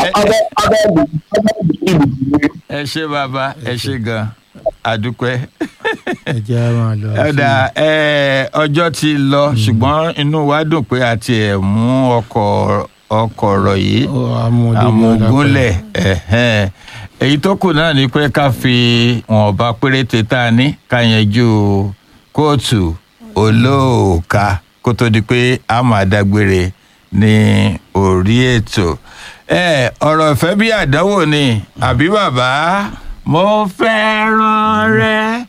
abẹ́ abẹ́ ìlú abẹ́ ìlú ìlú ẹ ṣe bàbá ẹ ṣe gan àdúpẹ́ ẹ jẹ́ á máa lọ. ọ̀dà ẹ, ọjọ́ ti lọ ṣùgbọ́n inú wa dùn pé a ti ẹ̀ mú ọkọ̀ ọkọ̀ ọ̀rọ̀ yìí Ó, amúdé ní àmúgúnlẹ̀ ẹ̀hẹ́n. èyí tó kù náà ni pé ká fi wọ̀nba péréte tá a ní ká yanjú kóòtù olóòka kó tó di pé a máa dágbére ní orí ètò ẹ ọ̀rọ̀ ìfẹ́ bí àdánwò ni àbí bàbá mo fẹ́ràn rẹ